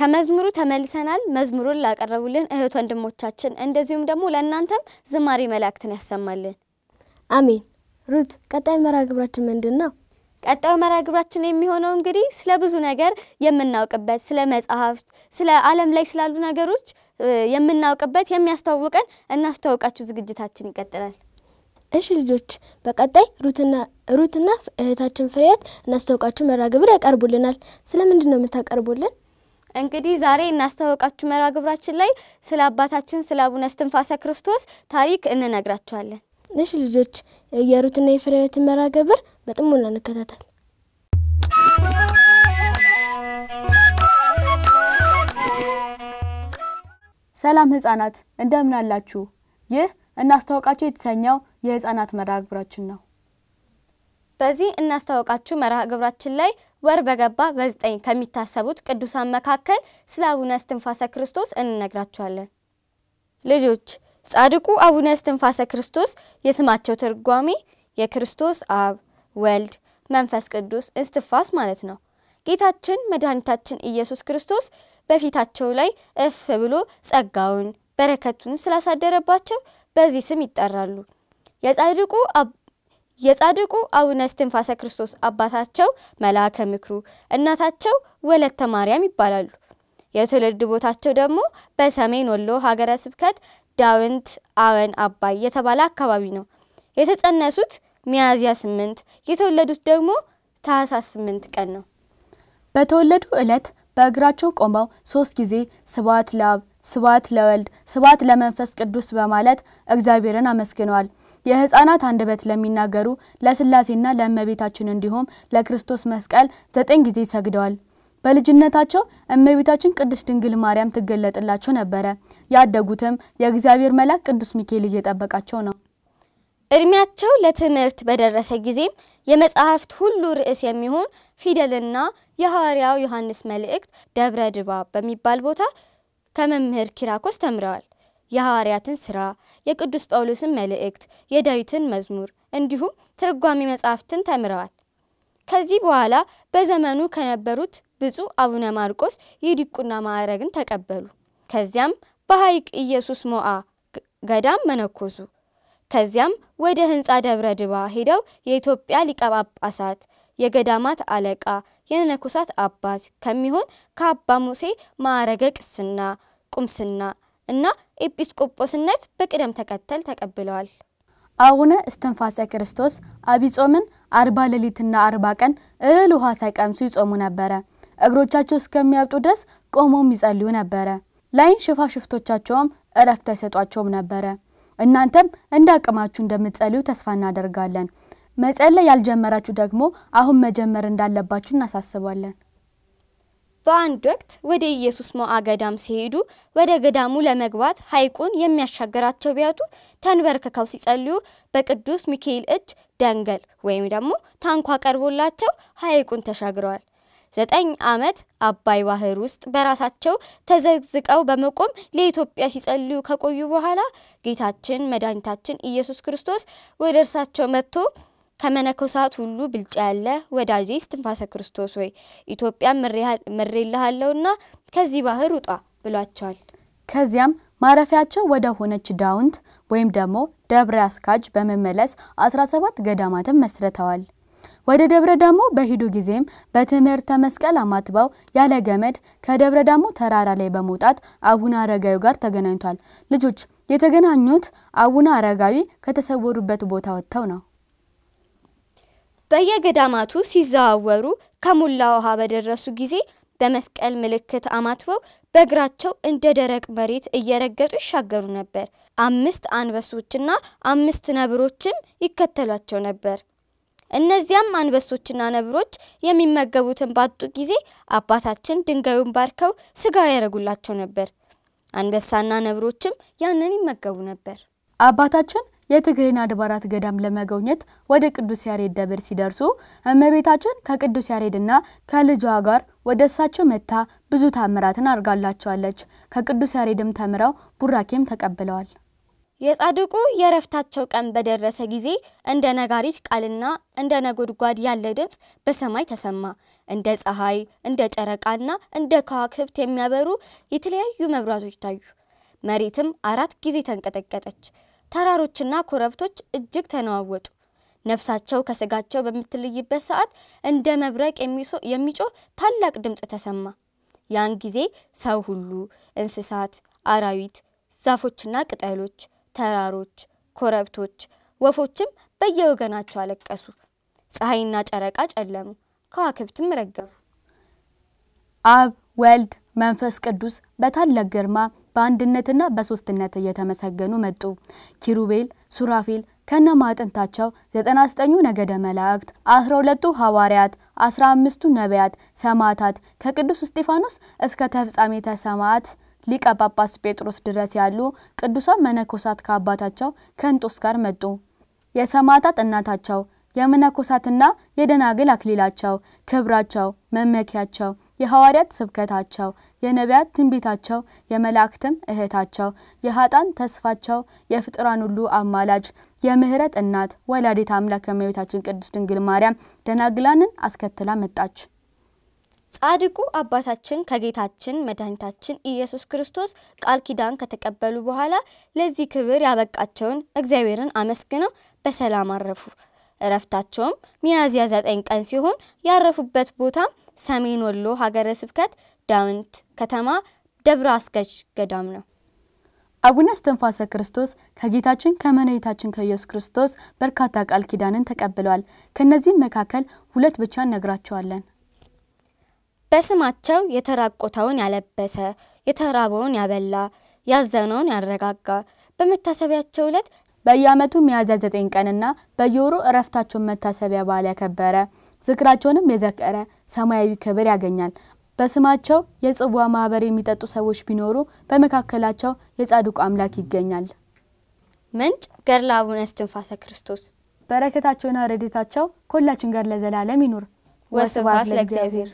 ከመዝሙሩ ተመልሰናል። መዝሙሩን ላቀረቡልን እህት ወንድሞቻችን እንደዚሁም ደግሞ ለእናንተም ዝማሬ መላእክትን ያሰማልን። አሜን። ሩት ቀጣይ መርሃ ግብራችን ምንድን ነው? ቀጣዩ መርሃ ግብራችን የሚሆነው እንግዲህ ስለ ብዙ ነገር የምናውቅበት ስለ መጽሐፍት፣ ስለ ዓለም ላይ ስላሉ ነገሮች የምናውቅበት የሚያስተዋውቀን እናስተዋውቃችሁ ዝግጅታችን ይቀጥላል። እሺ ልጆች፣ በቀጣይ ሩትና ሩትና እህታችን ፍሬያት እናስተዋውቃችሁ መርሃ ግብር ያቀርቡልናል። ስለ ምንድን ነው የምታቀርቡልን? እንግዲህ ዛሬ እናስተዋውቃችሁ መርሃ ግብራችን ላይ ስለ አባታችን ስለ አቡነ እስትንፋሰ ክርስቶስ ታሪክ እንነግራችኋለን። እሺ ልጆች፣ የሩትና የፍሬያትን መርሃ ግብር በጥሞና እንከታተል። ሰላም ህጻናት እንደምን አላችሁ? ይህ እናስተዋውቃችሁ የተሰኘው የህጻናት መርሃ ግብራችን ነው። በዚህ እናስተዋውቃችሁ መርሃ ግብራችን ላይ ወር በገባ በዘጠኝ ከሚታሰቡት ቅዱሳን መካከል ስለ አቡነ እስትንፋሰ ክርስቶስ እንነግራችኋለን። ልጆች ጻድቁ አቡነ እስትንፋሰ ክርስቶስ የስማቸው ትርጓሜ የክርስቶስ አብ ወልድ መንፈስ ቅዱስ እስትንፋስ ማለት ነው። ጌታችን መድኃኒታችን ኢየሱስ ክርስቶስ በፊታቸው ላይ እፍ ብሎ ጸጋውን በረከቱን ስላሳደረባቸው በዚህ ስም ይጠራሉ። የጻድቁ የጻድቁ አቡነ እስትንፋሰ ክርስቶስ አባታቸው መልአከ ምክሩ፣ እናታቸው ወለተ ማርያም ይባላሉ። የትውልድ ቦታቸው ደግሞ በሰሜን ወሎ ሀገረ ስብከት ዳውንት አወን አባይ የተባለ አካባቢ ነው። የተጸነሱት ሚያዝያ ስምንት የተወለዱት ደግሞ ታህሳስ ስምንት ቀን ነው። በተወለዱ ዕለት በእግራቸው ቆመው ሶስት ጊዜ ስብሐት ለአብ፣ ስብሐት ለወልድ፣ ስብሐት ለመንፈስ ቅዱስ በማለት እግዚአብሔርን አመስግነዋል። የሕፃናት አንደበት ለሚናገሩ ለስላሴና ለእመቤታችን እንዲሁም ለክርስቶስ መስቀል ዘጠኝ ጊዜ ሰግደዋል። በልጅነታቸው እመቤታችን ቅድስት ድንግል ማርያም ትገለጥላቸው ነበረ። ያደጉትም የእግዚአብሔር መልአክ ቅዱስ ሚካኤል እየጠበቃቸው ነው። እድሜያቸው ለትምህርት በደረሰ ጊዜም የመጽሐፍት ሁሉ ርዕስ የሚሆን ፊደልና የሐዋርያው ዮሐንስ መልእክት ደብረ ድባብ በሚባል ቦታ ከመምህር ኪራኮስ ተምረዋል። የሐዋርያትን ስራ፣ የቅዱስ ጳውሎስን መልእክት፣ የዳዊትን መዝሙር እንዲሁም ትርጓሜ መጽሐፍትን ተምረዋል። ከዚህ በኋላ በዘመኑ ከነበሩት ብፁዕ አቡነ ማርቆስ የዲቁና ማዕረግን ተቀበሉ። ከዚያም በሐይቅ ኢየሱስ ሞዓ ገዳም መነኮሱ። ከዚያም ወደ ህንፃ ደብረ ድባ ሄደው የኢትዮጵያ ሊቀ ጳጳሳት የገዳማት አለቃ የመነኮሳት አባት ከሚሆን ከአባ ሙሴ ማዕረገ ቅስና፣ ቁምስና እና ኤጲስቆጶስነት በቅደም ተከተል ተቀብለዋል። አቡነ እስትንፋሰ ክርስቶስ አብይ ጾምን አርባ ሌሊትና አርባ ቀን እህል ውሃ ሳይቀምሱ ይጾሙ ነበረ። እግሮቻቸው እስከሚያብጡ ድረስ ቆመውም ይጸልዩ ነበረ። ላይን ሽፋሽፍቶቻቸውም እረፍት አይሰጧቸውም ነበረ። እናንተም እንደ አቅማችሁ እንደምትጸልዩ ተስፋ እናደርጋለን። መጸለይ ያልጀመራችሁ ደግሞ አሁን መጀመር እንዳለባችሁ እናሳስባለን። በአንድ ወቅት ወደ ኢየሱስ ሞዓ ገዳም ሲሄዱ ወደ ገዳሙ ለመግባት ሐይቁን የሚያሻገራቸው ቢያጡ ተንበርክከው ሲጸልዩ በቅዱስ ሚካኤል እጅ ደንገል ወይም ደግሞ ታንኳ ቀርቦላቸው ሐይቁን ተሻግረዋል። ዘጠኝ ዓመት አባይ ባህር ውስጥ በራሳቸው ተዘግዝቀው በመቆም ለኢትዮጵያ ሲጸልዩ ከቆዩ በኋላ ጌታችን መድኃኒታችን ኢየሱስ ክርስቶስ ወደ እርሳቸው መጥቶ ከመነኮሳት ሁሉ ብልጫ ያለ ወዳጄ እስትንፋሰ ክርስቶስ ወይ ኢትዮጵያን ምሬልሃለሁና ከዚህ ባህር ውጣ ብሏቸዋል። ከዚያም ማረፊያቸው ወደ ሆነች ዳውንት ወይም ደግሞ ደብረ አስካጅ በመመለስ 17 ገዳማትን መስርተዋል። ወደ ደብረ ዳሞ በሂዱ ጊዜም በትምህርተ መስቀል አማትበው ያለ ገመድ ከደብረ ዳሞ ተራራ ላይ በመውጣት አቡነ አረጋዊ ጋር ተገናኝቷል። ልጆች የተገናኙት አቡነ አረጋዊ ከተሰወሩበት ቦታ ወጥተው ነው። በየገዳማቱ ሲዘዋወሩ ከሙላ ውሃ በደረሱ ጊዜ በመስቀል ምልክት አማትበው በእግራቸው እንደ ደረቅ መሬት እየረገጡ ይሻገሩ ነበር። አምስት አንበሶችና አምስት ነብሮችም ይከተሏቸው ነበር። እነዚያም አንበሶችና ነብሮች የሚመገቡትን ባጡ ጊዜ አባታችን ድንጋዩን ባርከው ስጋ ያደረጉላቸው ነበር። አንበሳና ነብሮችም ያንን ይመገቡ ነበር። አባታችን የትግሬን አድባራት ገዳም ለመጎብኘት ወደ ቅዱስ ያሬድ ደብር ሲደርሱ እመቤታችን ከቅዱስ ያሬድና ከልጇ ጋር ወደ እሳቸው መጥታ ብዙ ታምራትን አድርጋላቸዋለች። ከቅዱስ ያሬድም ተምረው ቡራኬም ተቀብለዋል። የጻድቁ የእረፍታቸው ቀን በደረሰ ጊዜ እንደ ነጋሪት ቃልና እንደ ነጎድጓድ ያለ ድምፅ በሰማይ ተሰማ። እንደ ፀሐይ፣ እንደ ጨረቃና እንደ ከዋክብት የሚያበሩ የተለያዩ መብራቶች ታዩ። መሬትም አራት ጊዜ ተንቀጠቀጠች። ተራሮችና ኮረብቶች እጅግ ተነዋወጡ። ነፍሳቸው ከስጋቸው በምትለይበት ሰዓት እንደ መብረቅ የሚጮህ ታላቅ ድምፅ ተሰማ። ያን ጊዜ ሰው ሁሉ፣ እንስሳት፣ አራዊት፣ ዛፎችና ቅጠሎች፣ ተራሮች፣ ኮረብቶች፣ ወፎችም በየወገናቸው አለቀሱ። ፀሐይና ጨረቃ ጨለሙ፣ ከዋክብትም ረገፉ። አብ ወልድ መንፈስ ቅዱስ በታላቅ ግርማ በአንድነትና በሶስትነት እየተመሰገኑ መጡ። ኪሩቤል ሱራፌል ከነ ማዕጠንታቸው ዘጠና ዘጠኙ ነገደ መላእክት አስራ ሁለቱ ሐዋርያት አስራ አምስቱ ነቢያት ሰማዕታት ከቅዱስ እስጢፋኖስ እስከ ተፍጻሜተ ሰማዕት ሊቀ ጳጳስ ጴጥሮስ ድረስ ያሉ ቅዱሳን መነኮሳት ከአባታቸው ከእንጦስ ጋር መጡ። የሰማዕታት እናታቸው የመነኮሳትና የደናግል አክሊላቸው ክብራቸው መመኪያቸው የሐዋርያት ስብከታቸው የነቢያት ትንቢታቸው የመላእክትም እህታቸው የሀጣን ተስፋቸው የፍጥራን ሁሉ አማላጅ የምህረት እናት ወላዲት አምላክ እመቤታችን ቅድስት ድንግል ማርያም ደናግላንን አስከትላ መጣች። ጻድቁ አባታችን ከጌታችን መድኃኒታችን ኢየሱስ ክርስቶስ ቃል ኪዳን ከተቀበሉ በኋላ ለዚህ ክብር ያበቃቸውን እግዚአብሔርን አመስግነው በሰላም አረፉ። እረፍታቸውም ሚያዝያ ዘጠኝ ቀን ሲሆን ያረፉበት ቦታም ሰሜን ወሎ ሀገረ ስብከት ዳውንት ከተማ ደብረ አስገዥ ገዳም ነው። አቡነ እስትንፋሰ ክርስቶስ ከጌታችን ከመድኃኒታችን ከኢየሱስ ክርስቶስ በርካታ ቃል ኪዳንን ተቀብለዋል። ከነዚህም መካከል ሁለት ብቻ እነግራቸዋለን። በስማቸው የተራቆተውን ያለበሰ፣ የተራበውን ያበላ፣ ያዘነውን ያረጋጋ፣ በመታሰቢያቸው ዕለት በየዓመቱ ሚያዝያ ዘጠኝ ቀንና በየወሩ እረፍታቸውን መታሰቢያ በዓል ያከበረ ዝክራቸውንም የዘከረ ሰማያዊ ክብር ያገኛል። በስማቸው የጽዋ ማህበር የሚጠጡ ሰዎች ቢኖሩ በመካከላቸው የጻድቁ አምላክ ይገኛል። ምንጭ ገድለ አቡነ እስትንፋሰ ክርስቶስ። በረከታቸውና ረድኤታቸው ከሁላችን ጋር ለዘላለም ይኑር። ወስብሐት ለእግዚአብሔር።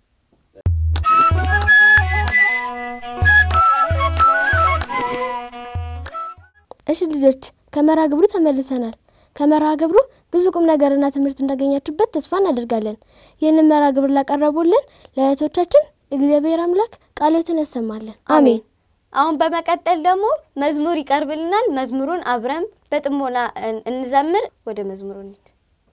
እሺ ልጆች ከመርሃ ግብሩ ተመልሰናል። ከመርሃ ግብሩ ብዙ ቁም ነገርና ትምህርት እንዳገኛችሁበት ተስፋ እናደርጋለን። ይህንን መርሃ ግብር ላቀረቡልን ለእህቶቻችን እግዚአብሔር አምላክ ቃሎትን ያሰማልን፣ አሜን። አሁን በመቀጠል ደግሞ መዝሙር ይቀርብልናል። መዝሙሩን አብረን በጥሞና እንዘምር። ወደ መዝሙሩ እንሂድ።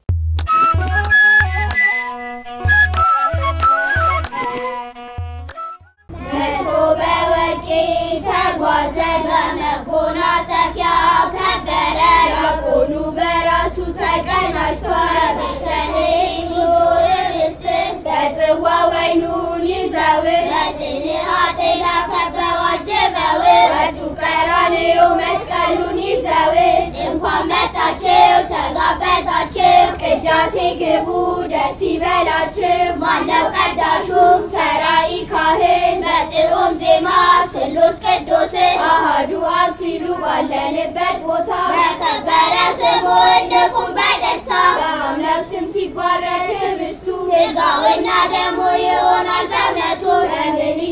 መሶበ ወርቄ ተጓዘ በመጎናጸፊያ ከበረ ዲያቆኑ በራሱ ተቀናጅቷል። ቤተልሔም ኅብስት በጽዋ ወይኑን ይዘው በጽንዓት ከበው አጅበው ወጡ ቀራንዮ መስቀሉን ይዘው እንኳን መጣችሁ ተጋበዛችሁ ቅዳሴ ግቡ ደስ ይበላችሁ ማነው ቀዳሹም ሰራይ ካህን በጥዑም ዜማ ስሉስ ቅዱስ አሃዱ አብ ሲሉ ባለንበት ቦታ በከበረ ስሙ እንቁም በደስታ በአምላክ ስም ሲባረክ ህብስቱ ስጋውና ደሙ ይሆናል በእውነቱ በምን